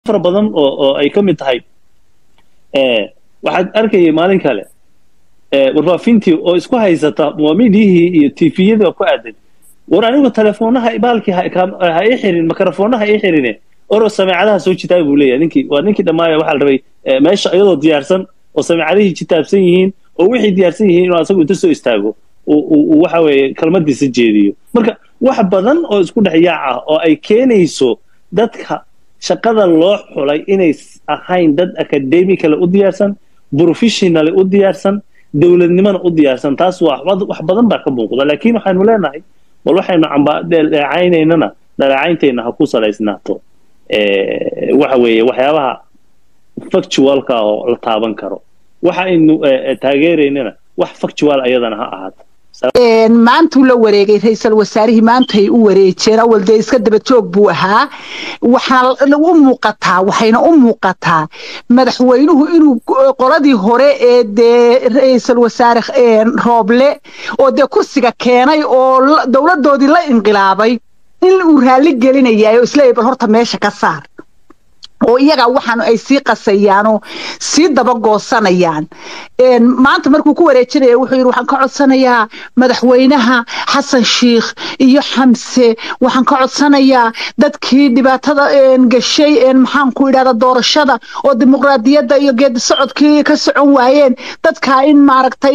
fara badan oo oo ay ka mid tahay waxaad arkayay maalin kale warfaafintii oo isku haysata muwaamidihii iyo tifiyadii oo ku aadan war anigu teleefoonaha baalkii ha ii xirin mikrofoonaha ii xirine oro sameecadaha soo jitaaba buu leeyahay ninkii waa ninkii dhammaaya waxaa la rabay meesha iyadoo diyaarsan oo sameecadihii jitaabsan yihiin oo wixii diyaarsan yihiin inuu asagu inta soo istaago uu waxa weeye kalmadiisa jeediyo marka wax badan oo isku dhex yaac ah oo ay keenayso dadka shaqada loo xulay inay ahayn dad academically u diyaarsan professionally u diyaarsan dowladnimona u diyaarsan taas waa wax badan baa ka muuqda laakiin waxaanu leenahay bal waxaynu dhaleecaynaynana dhaleecayntayna ha ku salaysnaato waxa weeye waxyaabaha factualka oo la taaban karo waxa aynu taageeraynana wax factual ayadana ha ahaato maantuu la wareegay ra-iisal wasaarihii maantay u wareejeen awal dee iska daba joog buu ahaa waxaana u muuqataa waxayna u muuqataa madaxweynuhu inuu qoladii hore ee dee ra-iisal wasaare rooble oo dee kursiga keenay oo dowladoodii la inqilaabay in uu raalli gelinayaay oo isleeyahy bal horta meesha ka saar oo iyaga waxaan ay sii qasayaanoo sii dabagoosanayaan maanta markuu ku wareejinaya wuxuu yidhi waxaan ka codsanayaa madaxweynaha xasan shiikh iyo xamse waxaan ka codsanayaa dadkii dhibaatada gashay maxaanku idhahda doorashada oo dimuqraadiyadda iyo geedi socodkii ka socon waayeen dadkaa in maaragtay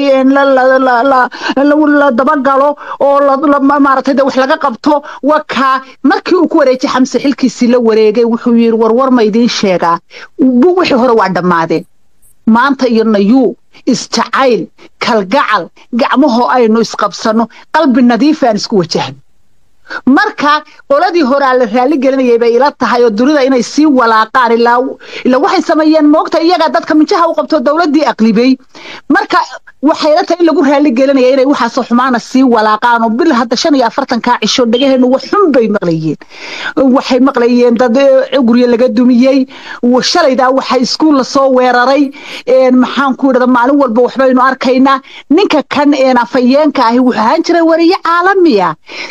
la dabagalo oo maaragtay de wax laga qabto wakaa markii uu ku wareejiyay xamse xilkiisii la wareegay wuxuu yidhi warwar ma idiin sheegaa wixii hore waa dhammaadeen maanta iyo nayuu isjacayl kalgacal gacmahoo aynu isqabsanno qalbi nadiifa aan isku wajahno marka qoladii horaa la raalli gelinayay bay ila tahay oo dunida inay sii walaaqaan ilaa ilaa waxay sameeyeen moogta iyagaa dadka minjaha u qabto dowladdii aqlibay marka waxay ila tahay in lagu raalli gelinaya inay waxaasoo xumaana sii walaaqaan oo bil hadda shan iyo afartankaa cisho dhagaheenu wax xun bay maqlayeen waxay maqlayeen dad guryo laga dumiyey shalaydaa waxa iskuul lasoo weeraray maxaan ku idhahda maalin walba waxbaynu arkaynaa ninka kan afayeenka ahi wuxuu ahaan jiray wariye caalamiya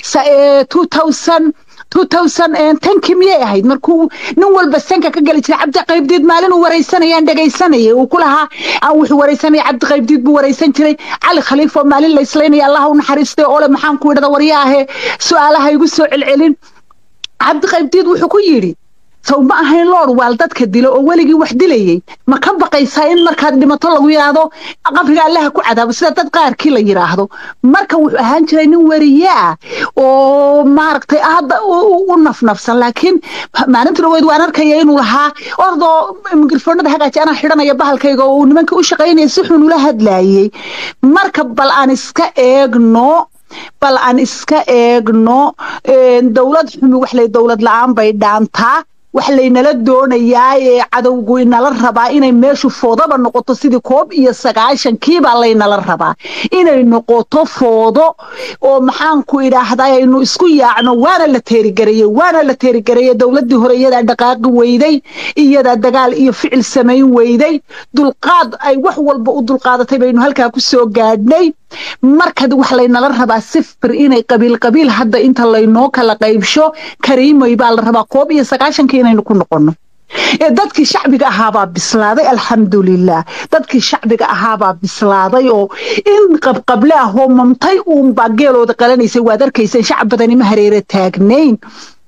tankii miyay ahayd markuu nin walba sanka ka geli jiray cabdi qaybdiid maalin uu waraysanayaan dhegaysanayay uu ku lahaa wuxuu waraysanaya cabdi qaybdiid buu waraysan jiray cali khaliif oo maalin la islaynaya allah u naxariistay ole maxaan ku idhahda waryaahe su-aalaha igu soo celcelin cabdi qaybdiid wuxuu ku yidhi saw ma ahayn loor waal dadka dilo oo weligii wax dilayay ma ka baqaysaa in markaad dhimato lagu yidhaahdo qabriga allaha ku cadaabo sida dad qaarkii la yidhaahdo marka wuxuu ahaan jiray nin weriye ah oo maaragtay hadda u nafnafsan laakiin maalinta dhaweyd waan arkaya inuu lahaa ordoo mikrofoonada hagaaji anaa xidhanaya bahalkayga oo uu nimanka u shaqaynaya si xun ula hadlaayey marka bal aan iska eegno bal aan iska eegno dowlad xumi waxlay dowlad la-aan bay dhaantaa wax laynala doonayaa ee cadowgu inala rabaa inay meeshu foodaba noqoto sidii koob iyo sagaashankiibaa laynala rabaa inay noqoto foodo oo maxaanku idhaahdaa aynu isku yaacno waana la teerigareeyey waana la teerigareeyey dowladdii hore iyadaa dhaqaaqi weyday iyadaa dagaal iyo ficil samayn weyday dulqaad ay wax walba u dulqaadatay baynu halkaa ku soo gaadhnay marka wax laynala rabaa sifir inay qabiil qabiil hadda inta laynoo kala qaybsho kariimay baa la rabaa koob iyo sagaashankii inaynu ku noqonno dadkii shacbiga ahaabaa bislaaday alxamdulilah dadkii shacbiga ahaabaa bislaaday oo in qabqable ah oo mamtay uunbaa geelooda qalanaysay waad arkayseen shacab badani ma hareere taagnayn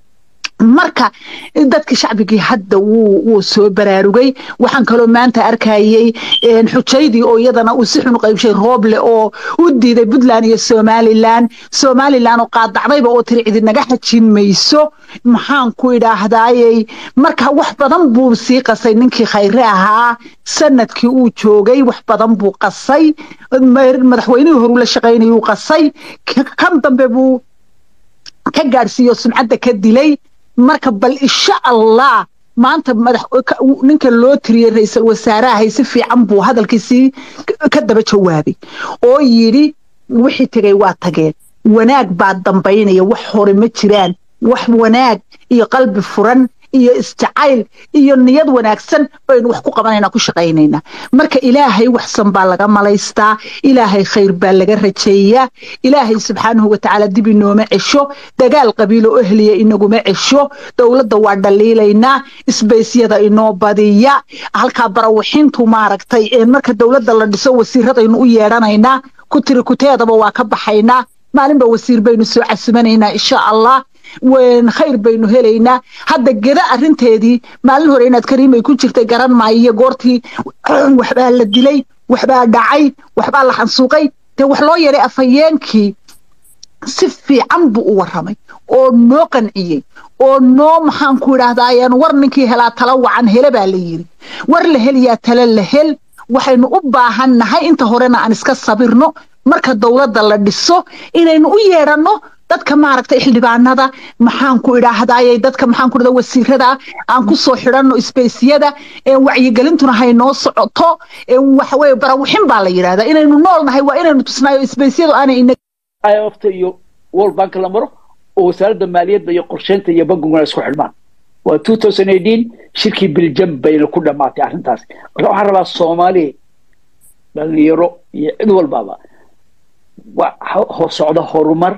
marka dadka shacbigii hadda wuu soo baraarugay waxaan kaloo maanta arkayey xujaydii oo iyadana uu si xun qaybshay rooble oo u diiday puntland iyo somalilan somalilan oo qaadacdayba oo tiri cidi naga xajin mayso maxaan ku idhaahdayey marka wax badan buu sii qasay ninkii khayre ahaa sanadkii uu joogay wax badan buu qasay madaxweynihii horuu la shaqaynayuu qasay kan dambe buu ka gaadhsiiyo sumcadda ka dilay marka bal insha allah maanta madax ninka loo tiriyey ra-iisal wasaarahay si fiican buu hadalkiisii ka daba jawaabay oo yidhi wixii tegay waa tageen wanaag baa dambaynaya wax hore ma jiraan wax wanaag iyo qalbi furan iyo isjacayl iyo niyad wanaagsan baynu wax ku qabanaynaa ku shaqaynaynaa marka ilaahay waxsan baa laga malaystaa ilaahay khayr baa laga rajeeyaa ilaahay subxaanahu watacaala dib inooma cesho dagaal qabiilo ohliya inaguma cesho dowladda waa dhaliilaynaa isbaysyada inoo badiya halkaa barawixintu maaragtay marka dowladda la dhiso wasiiradaynu u yeedhanaynaa ku tiri kuteedaba waa ka baxaynaa maalinba wasiir baynu soo casumanaynaa insha allah khayr baynu helaynaa hadda geda arinteedii maalin hore inaad kariimay ku jirtay garan maayo goortii waxbaa la dilay waxbaa dhacay waxbaa la xansuuqay dee wax loo yeedhay afhayeenkii si fiican buu u warramay oo noo qanciyey oo noo maxaan ku idhaahdaayan war ninkii helaa tala wacan hele baa la yidhi war la heliyaa tala la hel waxaynu u baahan nahay inta horena aan iska sabirno marka dowladda la dhiso inaynu u yeedhanno dadka maaragtay xildhibaanada maxaan ku idhaahdayay dadka maxaan ku idhahda wasiirada aan ku soo xidhanno isbeysyada wacyigelintuna haynoo socoto waxaweye barawixin baa la yidhahdaa inaynu nool nahay waa inaynu tusnaayo isbeysyadu aanay imfta iyo world bank la maro oo wasaaradda maaliyadda iyo qorsheynta iyo bankiguna isku xidhmaan waa two thousand eighteen shirkii biljam bayna ku dhammaatay arrintaas marka waxaan rabaa soomaaliya dhalinyaro iyo cid walbaba socda horumar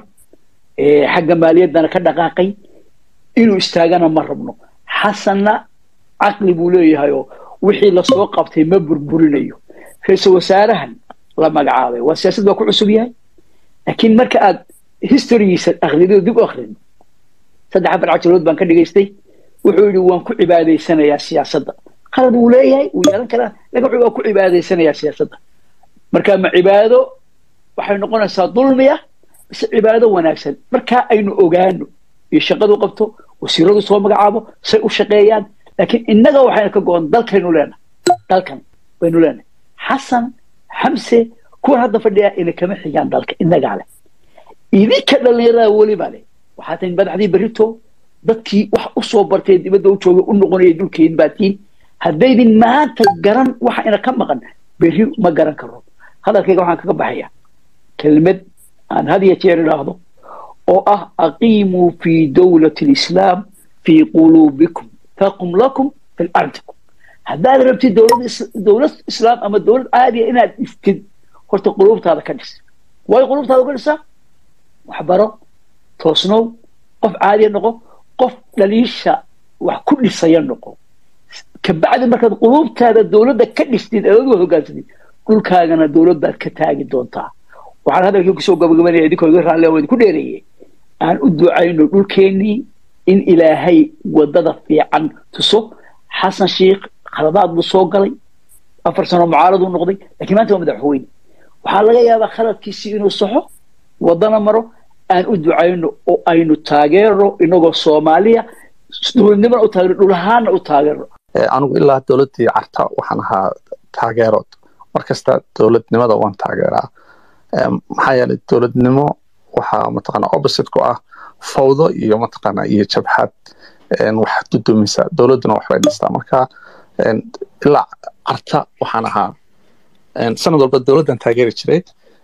xagga maaliyaddana ka dhaqaaqay inuu istaagana ma rabno xasanna caqli buu leeyahay oo wixii lasoo qabtay ma burburinayo ra-iisul wasaarahan la magacaabay waa siyaasad baa ku cusub yahay laakiin marka aad historygiisa akrido dib u akrin saddex afar cajirood baan ka dhigaystay wuxuu yidhi waan ku cibaadaysanayaa siyaasadda qalad wuu leeyahay wuu yeelan karaa laakiin waa ku cibaadaysanayaa siyaasadda marka ma cibaado waxay noqonaysaa dulmiya mise cibaado wanaagsan markaa aynu ogaano iyo shaqadu qabto wasiiradu soo magacaabo say u shaqeeyaan laakiin innaga waxayna ka go-on dalkaynu leenahay dalkan baynu leenahay xasan xamse kuwan hadda fadhiya ina kama xigaan dalka innagaa leh idinka dhallinyarada weliba leh waxaa tahin madaxdii berrito dadkii wax u soo bartay dibadda u joogay u noqonaya dhulkeed baatiin haddaydin maanta garan waxa ina ka maqan berri ma garan karo hadalkayga waxaan kaga baxaya kelmad aan had iyo jeer idhaahdo oo ah aqiimuu fii dowlati lislaam fii quluubikum taqum lakum fi ardikum haddaad rabtid dowlad islaam ama dowlad caadiya inaad istid horta quluubtaada ka dhis way quluubtaada ka dhisaa waxbaro toosnow qof caadiya noqo qof dhaliisha wax ku dhisaya noqo kabacdi markaad quluubtaada dowladda ka dhistid adood hogaansatid dhulkaagana dowlad baad ka taagi doontaa waxaan hadalkii kusoo gabagabanaya idinkoo iga raalle oo idinku dheereeyey aan u ducayno dhulkeennii in ilaahay wadada fiican tuso xasan sheikh khaladaad buu soo galay afar sano mucaaraduu noqday lakiin maanta waa madaxweyne waxaa laga yaabaa khaladkiisii inuu saxo wadana maro aan u ducayno oo aynu taageerno inagoo soomaaliya dowladnimona u taageerno dhulahaana u taageerno anigu ilaa dowladdii carta waxaan ahaa taageerood markasta dowladnimada waan taageeraa maxaa yeelay dowladnimo waxaa mataqaana opposite ku ah fawdo iyo mataqaana iyo jabhad wax dudumisa dowladduna waxbay dhistaa marka ilaa carta waxaan ahaa sanad walba dowladdan taageeri jiray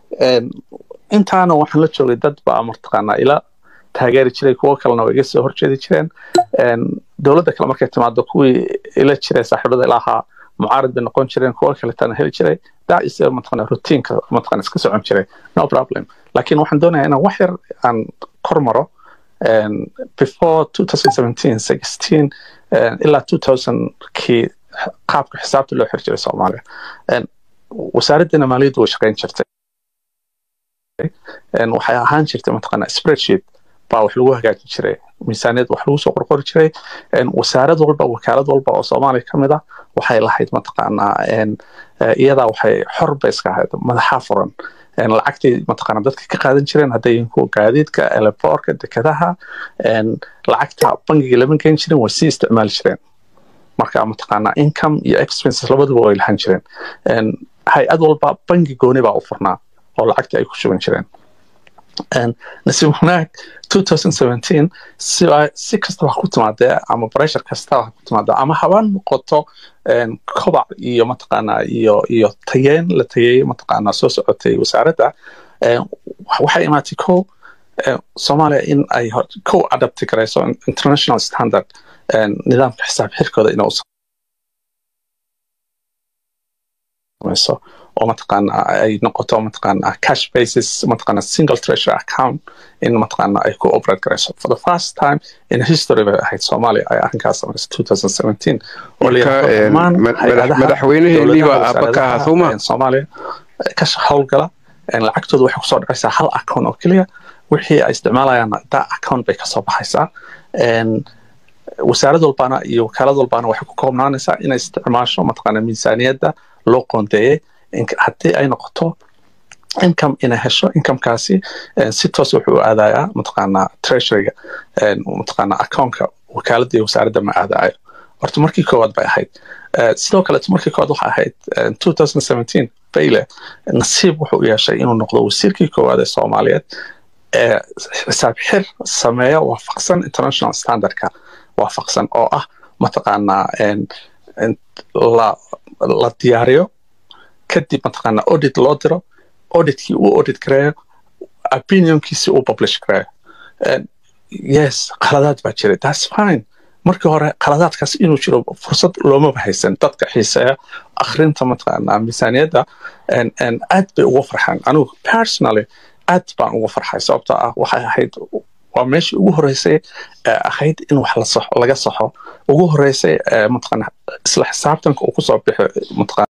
intaana waxaan la joogay dad baa mataqaana ila taageeri jiray kuwo kalena way iga soo horjeedi jireen dowladda kale markay timaado kuwii ila jiray saaxiibada ila ahaa mucaarad bay noqon jireen kuwo kaletana heli jiray dacis mataqana rutiinka mataqana iska socon jiray no problem laakiin waxaan doonayaa inaan wax yar aan kor maro before 2017 16 ilaa 2000kii qaabka xisaabta loo xir jiray soomaaliya wasaaraddeena maaliyaddu way shaqayn jirtay waxay ahaan jirtay mataqana spreadsheet baa wax lagu hagaajin jiray miisaaniyad wax lagu soo qorqori jiray wasaarad walba wakaalad walba oo soomaaliya ka mid ah waxay lahayd mataqaanaa iyadaa waxay xor bay iska ahayd madaxa furan lacagtay mataqaana dadka ka qaadan jireen hadday yihiin kuwa gaadiidka eleborka dekadaha lacagta bangiga lama geyn jirin way sii isticmaali jireen marka mataqaana income iyo expenses labaduba way lahan jireen hay-ad walba bangi gooni baa u furnaa oo lacagta ay ku shuban jireen nasiib wanaag 2017 si, si kastaba ha ku timaadee ama pressure kastaba ha ku timaadee ama haba noqoto kobac iyo mataqaana iyo iyo tageen la tagay mataqaana soo socotay wasaaradda waxay imaatay ko soomaaliya in ay ko adapti garayso international standard nidaamka xisaab xirkooda inuu samayso oo mataqaana ay noqoto mataqaana cash basis mataqaana single treasure account in mataqaana ay ku operate garayso for the first time in history bay ahayd soomaaliya ay arrinkaas samayso 2017 oo madaxweyneheenniiba aaba ka ahaa sooma soomaaliya ka howlgala lacagtooda waxay kusoo dhacaysaa hal account oo keliya wixii ay isticmaalayaan da account bay kasoo baxaysaa wasaarad walbana iyo wakaalad walbana waxay ku koobnaanaysaa inay isticmaasho mataqaana miisaaniyadda loo qoondeeyey haddii ay noqoto income inay hesho incomekaasi si toos wuxuu u aadayaa mataqaana treasuryga mataqaana accountka wakaaladda iyo wasaaradda ma aadayo horta markii koowaad bay ahayd sidoo kaleeto markii koowaad waxay ahayd 2017 bayle nasiib wuxuu u yeeshay inuu noqdo wasiirkii koowaad ee soomaaliyeed ee xisaab xir sameeya waafaqsan international standardka waafaqsan oo ah mataqaanaa la la diyaariyo kadib mataqaana audit loo diro auditkii uu audit gareeyo opinionkiisi uu publish gareeyo yes qaladaad baa jiray that's fine markii hore qaladaadkaas inuu jiro fursad loomaba haysan dadka xiiseeya akhrinta mataqaana miisaaniyadda aad bay uga farxaan anigu personally aad baan uga farxay sababtoo ah waxay ahayd waa meeshii ugu horeysay ahayd in wax laga saxo ugu horeysay mataqaana isla xisaabtanka uu kusoo bixi mataqaana